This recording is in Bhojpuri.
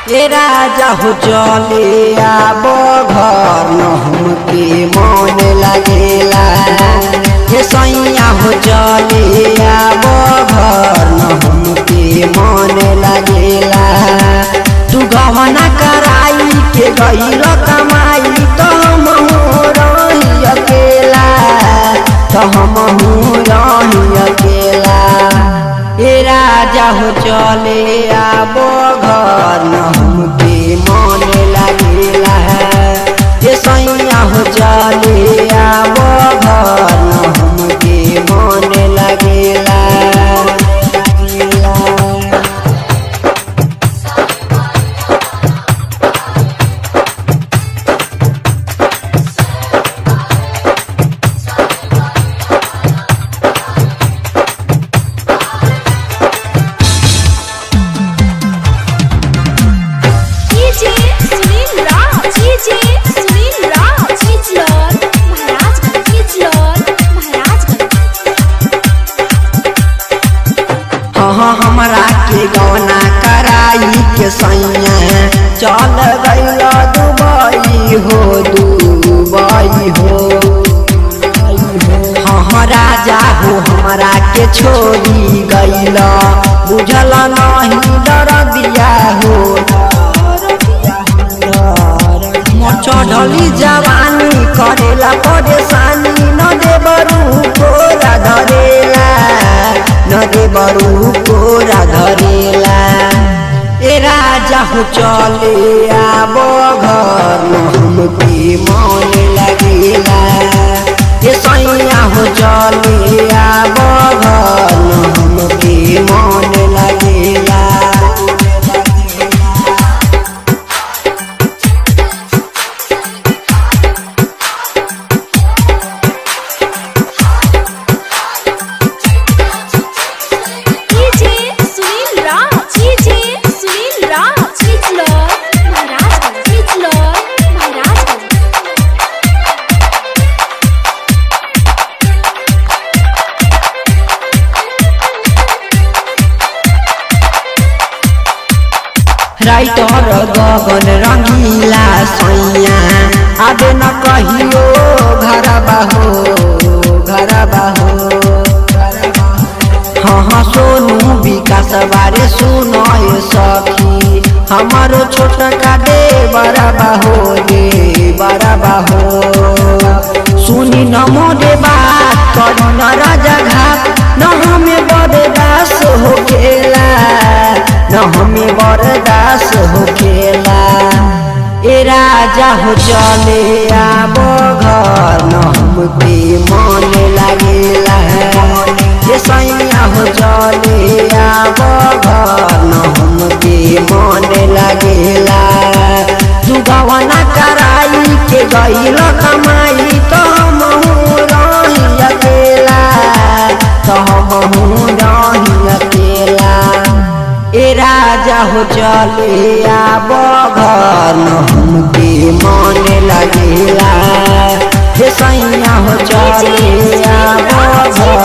ए राजा हो चले आब घर न हमके मन लागेला हे सैया हो चले आब घर न हमके मन लागेला तू गहना कराई के गईल कमाई तो हम रही अकेला तो हम रही अकेला ए राजा हो चले आबो घर न हमके मन लागेला ए सैया हो चले आबो घर न हमके मन लागेला डीजे सुनील राव डीजे सुनील राव चिचलर महाराजगंज चिचलर महाराजगंज हाँ हाँ हमरा के गौना कराई के सैया चल गईल दुबई हो दुबई हो हाँ हाँ राजा हो हमरा के छोड़ी गईल बुझल नहीं डर दिया हो मोर चढ़ली जवानी करेला परेशानी न देबरू कोरा धरेला न देबरू कोरा धरेला ए राजा हो चले आबो घर न हमके मन लगेला ए सैया हो चले आबो घर न हमके मन लगेला DJ Sunil Rao DJ Sunil Rao Chichlar Maharajganj Chichlar Maharajganj writer Gagan Rangila सैया आबे न कहियो घर बाहो घर बाहो हाँ हाँ सोनू विकास बारे सुनो ये सखी हमारो छोटका दे बड़ा बाहो दे बड़ा बाहो सुनी न मोरे बात करी न राजा घाट न हमें बरदास हो खेला न हमें बरदास हो खेला ए राजा हो चले आबो घर न हमके मन लागेला ए सैया हो चले आबो घर न हमके मन लागेला तू गवना कराई के गईल कमाई तो हम रही अकेला तो हम रही अकेला ए राजा हो चले आबो घर न हमके मन लगेला हे सैया हो चले आबो घर